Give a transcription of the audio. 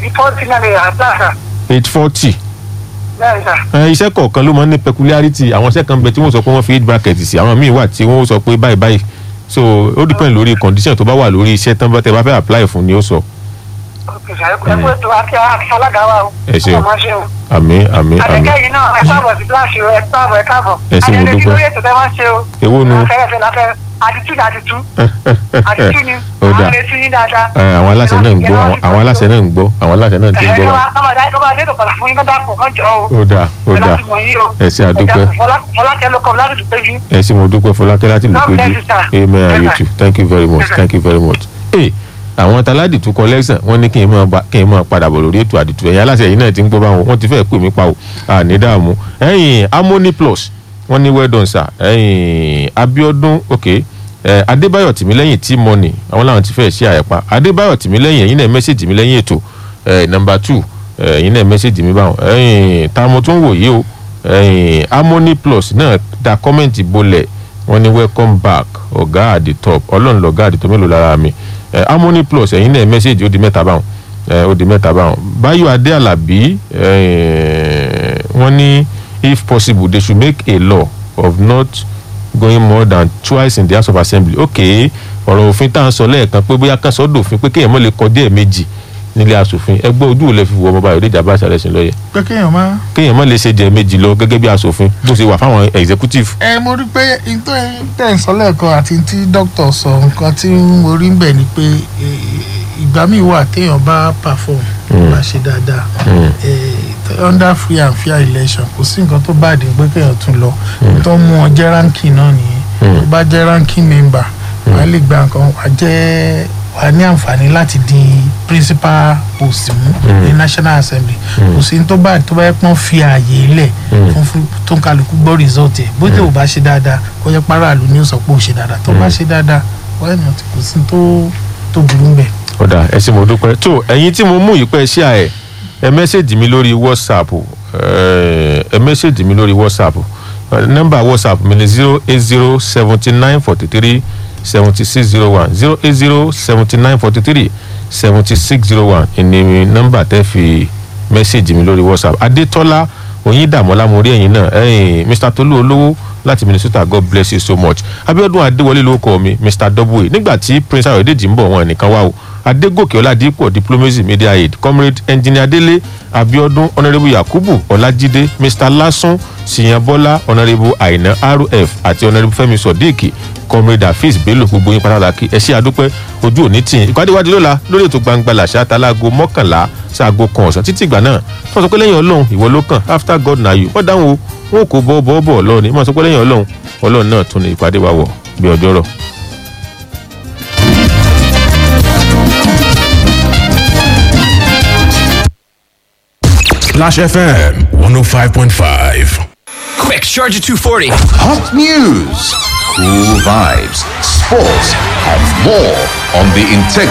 èdè fọ́ọ̀tì náà lè rà láàṣà age forty bẹ́ẹ̀ sà iṣẹ́ kọ̀ọ̀kan ló máa ń ní peculiarity àwọn iṣẹ́ kan bẹ tí wọ́n sọ pé wọ́n fi age bracket sí àwọn míì wà tí wọ́n sọ pé báyìí báyìí so ó depend lórí condition tó bá wà lórí iṣẹ́ tán bá tẹ bá fẹ́ apply fún ni ó sọ òkè sà ẹ kú ètò àti àti alága wa o Ẹ ṣeun. ọmọ ṣe o àmì àmì àmì àtẹ̀kẹ́ yìí náà ẹ káàbọ̀ sí kíláàsì o ẹ káàbọ̀ ẹ káàbọ̀ Ẹ ṣé, mo adẹ́lẹ́bí dúpẹ́. lórí ètò tẹ́ wọ́n ṣe o Èwo nu? afẹ́rẹ́fẹ́ láfẹ́ àdìtú ni àdìtú àdìtú ni ó àwọn dà retí yín dáadáa. Ẹ, àwọn aláṣẹ náà ń gbọ́ àwọn- àwọn aláṣẹ náà ń gbọ́ àwọn aláṣẹ náà ti ń gbọ́ wa. ó dáa ó dáa Ẹ ṣé, a dúpẹ́. fọlákẹ́ ló kọ́ láti dùpẹ́ yín. ẹ ṣé mo dúpẹ́ fọlákẹ́ láti lè God péjú bless you, sir. amen and you Yes, sir. too thank you very much Yes, sir. thank you very much. ee àwọn taládì tún collection wọ́n ní kí n máa ba- kí n máa padà bọ̀ lórí ètò àdìtú ẹ̀yìn aláṣẹ yìí náà ti ń gbọ́ báwọn wọ́n ti fẹ́ pè mí pa o àní dààmú ẹ̀yìn harmony plus wọ́n ní well done sir ẹ̀yìn abiodun ok ẹ̀ adébáyọ̀ tìmílẹ́yìn tí money àwọn làwọn ti fẹ́ ṣe àyẹ̀pá adébáyọ̀ tìmílẹ́yìn ẹ̀yìn náà mẹ́sẹ̀jì mi lẹ́yìn ètò ẹ̀ number two ẹ̀yìn náà mẹ́sẹ̀jì mi báwọn ẹ̀yìn táwọn tó ń wò yìí o ẹ̀yìn harmony plus náà da kọ́mẹ̀ntì bolẹ̀ wọ́n ní welcome back ọ̀gá at the top ọlọ́run lọ̀gá at the top mélòó lára mi ẹ̀ harmony plus ẹ̀yin náà mẹ́sẹ̀gì ó di mẹ́ta báwọn ẹ̀ ó di mẹ́ta báwọn báyọ̀ adé alábí ẹ̀ wọ́n ní if possible they should make a law of not going more than twice in the house of assembly ok ọ̀rọ̀ òfin tá à ń sọ lẹ́ẹ̀kan pé bóyá kan sọ dòfin pé kéèyàn mọ̀ lè kọjá ẹ̀ méjì nílé asòfin ẹgbẹ́ ojú ò lè fi wọ ọmọ báyọ̀ déjà bá ṣàlẹ̀ sí lọ́yẹ̀ pé kéèyàn máa. kéèyàn mọ̀ lè ṣe jẹ méjì lọ gẹ́gẹ́ bí asòfin bó ṣe wà fáwọn executive ẹ mo rí pé n tó tẹ̀ ń sọ lẹ́ẹ̀kan àti tí dókítà sọ nǹkan tí mo rí ń bẹ̀ ni pé eh, ìgbà míì wà téèyàn bá perform bá ṣe dáadáa eh, under free and fair election kò sí nǹkan tó bá dé pé kéèyàn tún lọ tó mú ọ jẹ́ ranking náà nìyẹn tó bá jẹ́ ranking member wàá lè gba nǹkan wàá jẹ́ wàá ní àǹfààní láti di principal post mú ní national assembly kò sí ní tó bá tó bá yẹ pọ́n fi ààyè lẹ̀ fún fún tó ń kálukú gbọ́ result ẹ̀ bó tẹ̀ ò bá ṣe dáadáa kó yẹ paráàlú ní ó sọ pé ó ṣe dáadáa tó bá ṣe dáadáa why not kò sí ní tó tó burú bẹ́ẹ̀. ọ̀dà ẹ ṣé mo dúpẹ́ tó ẹ̀yin tí mo mú yìí pẹ́ ṣí à ẹ̀ ẹ mẹ́sẹ̀gì mi lórí whatsapp ẹ ẹ mẹ́sẹ̀gì mi lórí whatsapp Ẹ, nọ́mbà whatsapp mi ni zero eight zero seventy nine forty three seventy six zero one zero eight zero seventy nine forty three seventy six zero one ìní nọ́mbà tẹ́ fi mẹ́sẹ̀gì mi lórí whatsapp adétọ́lá oyindamola mo rí ẹ̀yin náà ẹ̀yin mr tolu olówó láti minnesota god bless you so much abiodun adéwọlé ló kọ mi mr w nígbà tí prince ayọ̀dèjì ń bọ̀ wọn nìkan wá o adégòkè ọládìpọ̀ diplomacy media aid comrade engineer délé abiodun honourable yakubu ọlájídé mr lásùn siyanbọ́lá honourable aina rf àti honourable fẹ́mi sodiq comrade hafiz bello gbogbo yín pátákì ẹ ṣé àdúpẹ́ ojú òní tì yín ìpàdé wájú lọ́la lórí ètò gbangba làṣà talago mọ́kànlá sáago kan ọ̀sán títí ìgbà náà wọ́n sọ pé lẹ́yìn ọlọ́run ìwọ ló kàn after god na you wọ́n dáhùn o wọn kò bọ́ bọ́ bọ́ ọlọ́run wọ́n sọ pé lẹ́yìn ọlọ́run ọlọ́run náà tún ní ìpàdé wa wọ̀ bí ọjọ́ rọ̀. Splash FM 105.5. Quick, charge at 240. Hot news, cool vibes, sports, and more on the Integrity